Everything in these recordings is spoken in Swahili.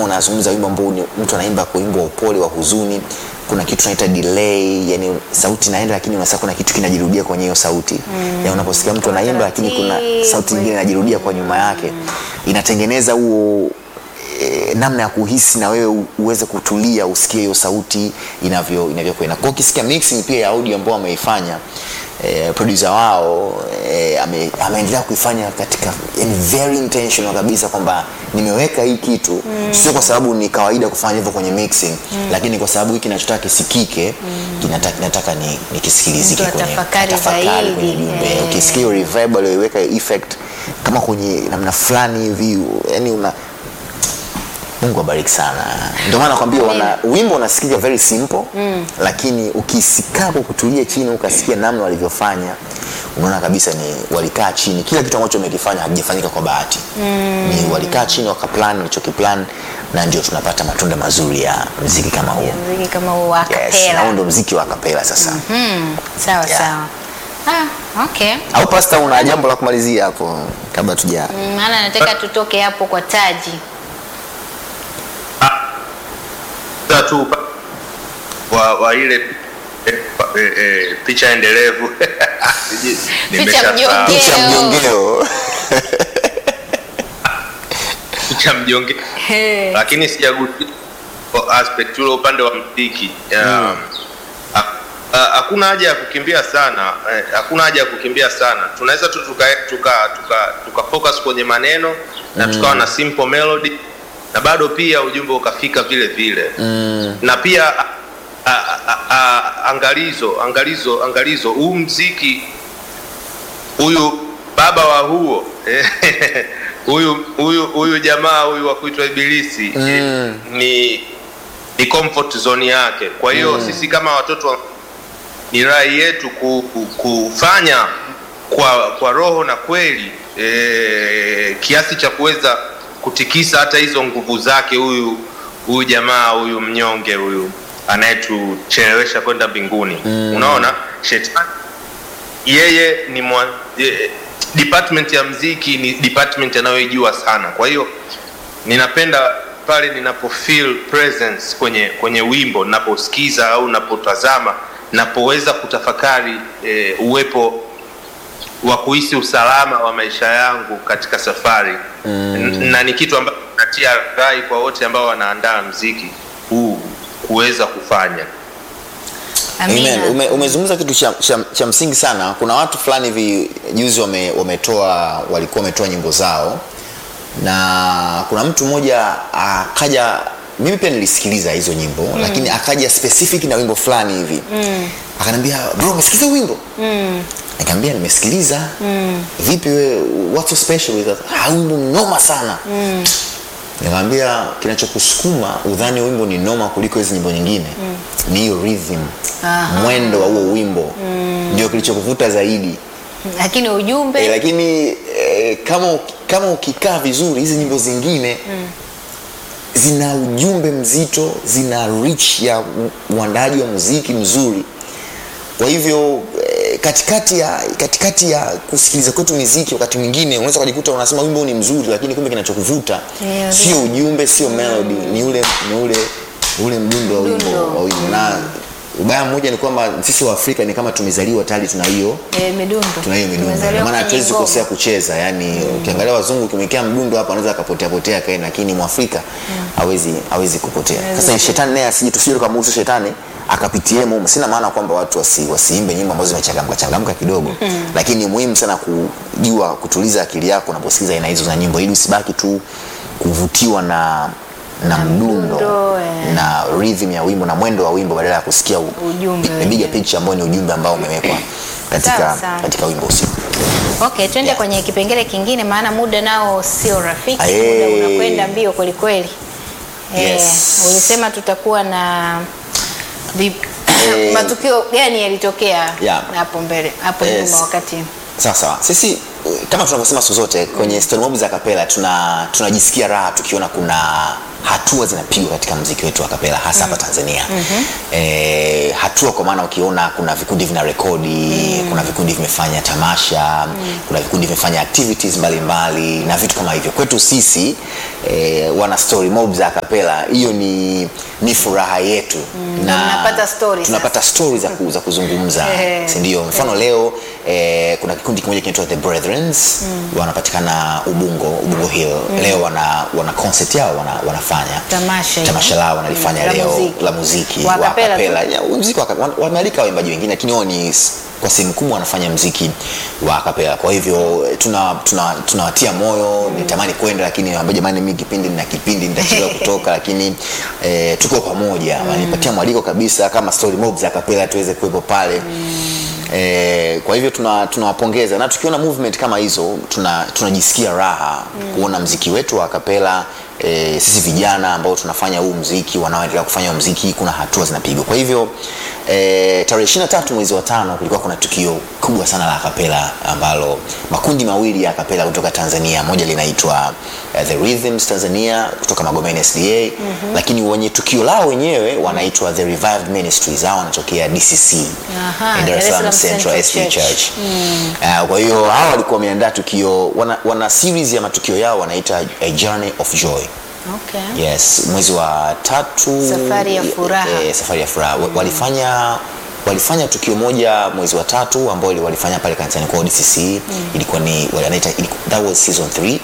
kama unazungumza wimbo ambao ni- mtu anaimba kwa wimbo wa upole wa huzuni kuna kitu tunaita delay yani sauti inaenda lakini unasikia kuna kitu kinajirudia kwenye hiyo sauti mm. ya unaposikia mtu anaimba lakini kuna sauti nyingine inajirudia kwa nyuma yake inatengeneza huo e, namna ya kuhisi na wewe u- uweze kutulia usikie hiyo sauti inavyo inavyokwenda kwa hiyo ukisikia mixing pia ya audio ambao ameifanya eh, producer wao eh, ame, ameendelea kuifanya katika yani very intentional kabisa kwamba nimeweka hii kitu mm. sio kwa sababu ni kawaida kufanya hivyo kwenye mixing mm. lakini kwa sababu hiki kinachotaka kisikike mm. kinataka, kinataka ni, ni kisikilizike Mtu kwenye atafakari atafakari zaidi. kwenye jumbe Eh. ukisikia hiyo reverb aliyoiweka hiyo effect kama kwenye namna fulani hivi yani una mungu abariki sana ndio maana nakwambia wana wimbo unasikika very simple mm. lakini ukisikaa kwa kutulia chini ukasikia namna walivyofanya unaona kabisa ni walikaa chini kila kitu ambacho wamekifanya hakijafanyika kwa bahati mm. ni walikaa chini wakaplan walichokiplan na ndio tunapata matunda mazuri ya mziki kama huo mziki kama huo wa yes, na kapela huo ndo mziki wa kapela sasa Hmm, sawa Yeah. sawa ah, okay au pasta una jambo la kumalizia hapo kabla tuja Mm, maana nataka tutoke hapo kwa taji Sasa tu wa, wa ile eh, eh, eh, picha endelevu Nimeshasahau. mjongeo. picha mjongeo picha mjonge He. lakini sijagusia kwa aspect ule upande wa mziki Ya, ha- ha- hakuna haja ya kukimbia sana eh, hakuna haja ya kukimbia sana tunaweza tu tuka, tuka, tuka, tuka focus kwenye maneno na tukawa na simple melody na bado pia ujumbe ukafika vile vile mm. na pia a, a, a, a, angalizo angalizo angalizo huu mziki huyu baba wa huo huyu huyu huyu jamaa huyu wa kuitwa ibilisi Mm. ni ni comfort zone yake kwa hiyo mm. sisi kama watoto wa- ni rai yetu ku, ku, kufanya kwa kwa roho na kweli e, kiasi cha kuweza kutikisa hata hizo nguvu zake huyu huyu jamaa huyu mnyonge huyu anayetuchelewesha kwenda mbinguni mm. unaona shetani yeye ni mwa, e, department ya mziki ni department anayoijua sana kwa hiyo ninapenda pale ninapo feel presence kwenye kwenye wimbo ninaposikiza au napotazama napoweza kutafakari e, uwepo wa kuhisi usalama wa maisha yangu katika safari mm. na ni kitu ambacho natia rai kwa wote ambao wanaandaa mziki huu kuweza kufanya amina Amen. Ume, umezungumza kitu cha, cha, cha msingi sana kuna watu fulani hivi juzi wame, wametoa walikuwa wametoa nyimbo zao na kuna mtu mmoja akaja mimi pia nilisikiliza hizo nyimbo mm. lakini akaja specific na wimbo fulani hivi mm. akaniambia bro umesikiliza huu wimbo mm. nikamwambia nimesikiliza mm. vipi we what's so special with that ah wimbo noma sana mm. nikamwambia kinachokusukuma udhani wimbo ni noma kuliko hizi nyimbo nyingine mm. ni hiyo rhythm Aha. mwendo wa huo wimbo mm. ndio kilichokuvuta zaidi lakini ujumbe e, lakini e, kama uki- kama ukikaa vizuri hizi nyimbo zingine mm. zina ujumbe mzito zina reach ya u- uandaji wa muziki mzuri kwa hivyo eh, katikati ya katikati ya kusikiliza kwetu miziki wakati mwingine unaweza ukajikuta unasema wimbo ni mzuri lakini kumbe kinachokuvuta Yeah, sio ujumbe sio melody ni ule ni ule ule mdundo wa wimbo Mdundo. wa wimbo na ubaya mmoja ni kwamba sisi wa Afrika ni kama tumezaliwa tayari tuna hiyo eh, midundo tuna hiyo midundo Tumezaliwa Ndio maana kwenye hatuwezi ngoma. kukosea kucheza yani ukiangalia wazungu ukimwekea mdundo hapa anaweza akapotea potea kaenda lakini mwafrika hawezi hawezi kupotea sasa shetani naye asije tusije tukamruhusu shetani akapitie mumo sina maana kwamba watu wasi, wasiimbe nyimbo ambazo zimechangamka changamka kidogo lakini ni muhimu sana kujua kutuliza akili yako unaposikiza aina hizo za nyimbo ili usibaki tu kuvutiwa na na mdundo mdundo, eh. na rhythm ya wimbo na mwendo wa wimbo badala ya kusikia u- Ujumbe the bigger wenyewe. picture ambao ni ujumbe ambao umewekwa katika, Sawa, sawa. katika wimbo husika okay twende Yeah. kwenye kipengele kingine maana muda nao sio rafiki Aye. muda unakwenda mbio kwelikweli Yes. ulisema tutakuwa na vi, Eh. matukio gani yalitokea Yeah. hapo mbele hapo Yes. nyuma wakati sawa sawa sisi eh, kama tunavyosema siku zote kwenye story mob za kapela tuna tunajisikia raha tukiona kuna hatua zinapigwa katika mziki wetu wa kapela hasa hapa Tanzania. Eh, hatua kwa maana ukiona kuna vikundi vina rekodi, kuna vikundi vimefanya tamasha, kuna vikundi vimefanya activities mbalimbali na vitu kama hivyo. Kwetu sisi eh, wana story mob za kapela, hiyo ni ni furaha yetu Na mnapata story tunapata story za, ku, za kuzungumza Eh. si ndio? Mfano leo eh, kuna kikundi kimoja kinaitwa The Brethrens wanapatikana Ubungo, Ubungo Hill. Leo wana, wana concert yao wana, wanafanya Tamasha hilo. tamasha lao wanalifanya Mm, la leo muziki. la muziki Wa kapela tu. kapela. Ya, muziki wa kapela. Wana- wamealika waimbaji wengine lakini wao ni s- kwa sehemu kubwa wanafanya mziki wa kapela. Kwa hivyo eh, tuna tuna tunawatia moyo, nitamani kwenda lakini naambia jamani, mimi kipindi na kipindi nitachelewa kutoka, lakini eh, tuko pamoja. Wanipatia mwaliko kabisa kama story mob za kapela tuweze kuwepo pale. Eh, kwa hivyo tuna- tunawapongeza na tukiona movement kama hizo tuna- tunajisikia raha kuona mziki wetu wa kapela eh, sisi vijana ambao tunafanya huu mziki wanaoendelea kufanya huu mziki kuna hatua zinapigwa. Kwa hivyo eh, tarehe 23 mwezi wa tano kulikuwa kuna tukio kubwa sana la kapela ambalo makundi mawili ya kapela kutoka Tanzania, moja linaitwa eh, The Rhythms Tanzania kutoka Magomeni SDA, lakini wenye tukio lao wenyewe wanaitwa The Revived Ministries, hao wanatokea DCC Aha, eh, Dar es Salaam Central SDA Church. Ah, kwa hiyo hawa walikuwa wameandaa tukio, wana, wana series ya matukio yao wanaita A Journey of Joy. Okay. Yes, mwezi wa tatu Safari ya furaha. eh, safari ya furaha Wa- walifanya walifanya tukio moja mwezi wa tatu ambao walifanya pale kanisani kwa DCC ilikuwa ni wanaita iliku- that was season 3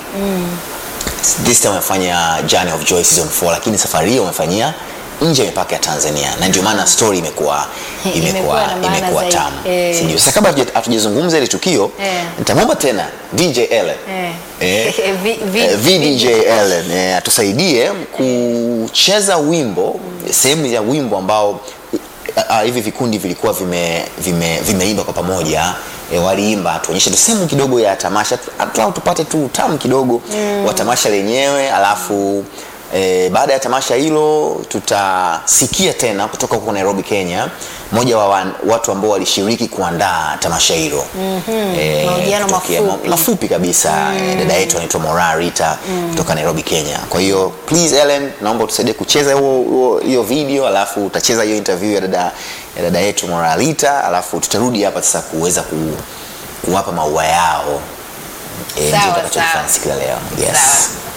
this time wamefanya Journey of Joy season 4 lakini safari hiyo wamefanyia nje ya mipaka ya Tanzania na ndio maana story imekuwa Imekuwa imekuwa na maana imekuwa zaidi. tamu Eh. si ndio sasa kabla hatuja- hatujazungumza ile tukio Eh. nitamwomba tena DJ Ellen Eh. Eh, Vi- vi- eh, VDJ Ellen eh, atusaidie kucheza wimbo sehemu ya wimbo ambao ah, ah, hivi vikundi vilikuwa vime, vime, vimeimba kwa pamoja e, waliimba tuonyeshe tu sehemu kidogo ya tamasha tu- angalau tupate tu utamu kidogo wa tamasha lenyewe alafu E, baada ya tamasha hilo tutasikia tena kutoka huko Nairobi Kenya mmoja wa wan, watu ambao walishiriki kuandaa tamasha hilo mm-hmm. Mahojiano mafupi. mafupi kabisa mm. dada yetu anaitwa Mora Rita kutoka Nairobi Kenya. Kwa hiyo please Ellen, naomba utusaidie kucheza huo- huo- hiyo video, alafu utacheza hiyo interview ya dada ya dada yetu Mora Rita, alafu tutarudi hapa sasa kuweza ku, kuwapa maua yao. Eh, Sawa, ndio tutakachofanya sawa. siku ya leo. Yes. Sawa.